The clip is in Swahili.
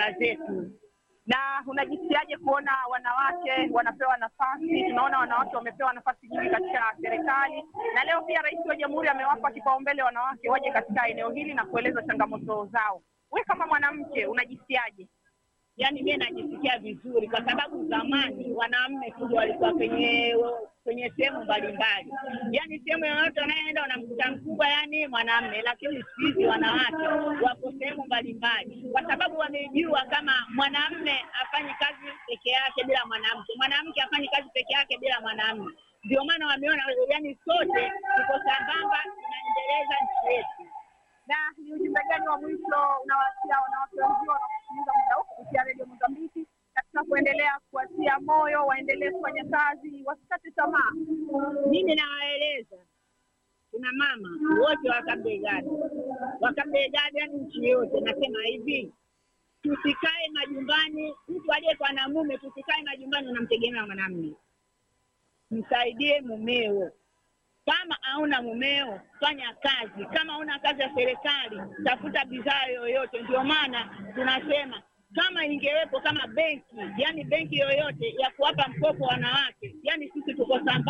familia zetu. Na unajisikiaje kuona wanawake wanapewa nafasi? Tunaona wanawake wamepewa nafasi nyingi katika serikali, na leo pia Rais wa Jamhuri amewapa kipaumbele wanawake waje katika eneo hili na kueleza changamoto zao. We kama mwanamke unajisikiaje? Yaani mimi najisikia vizuri kwa sababu zamani wanaume tu walikuwa kwenye kwenye sehemu mbalimbali, yaani sehemu yoyote wanayoenda wanamkuta mkubwa, yani mwanamume. Lakini siku hizi wanawake wako sehemu mbalimbali, kwa sababu wamejua kama mwanamume afanyi kazi peke yake bila mwanamke, mwanamke afanyi kazi peke yake bila mwanamume. Ndio maana wameona, yani sote tuko sambamba, tunaendeleza nchi yetu. Na ni ujumbe gani wa mwisho unawaachia wanawake wenzio wanaosikiliza muda huu kupitia redio Mozambiki katika kuendelea kuwatia moyo, waendelee kufanya kazi, wasikate tamaa? Mimi nawaeleza kina mama wote wa Kabegani, wa Kabegani, yani nchi yote, nasema hivi, tusikae majumbani. Mtu aliyekuwa na mume, tusikae majumbani unamtegemea mwanamume, msaidie mumeo. Kama hauna mumeo, fanya kazi. Kama hauna kazi ya serikali, tafuta bidhaa yoyote. Ndio maana tunasema kama ingewepo kama benki, yani benki yoyote ya kuwapa mkopo wanawake, yani sisi tuko sambamba.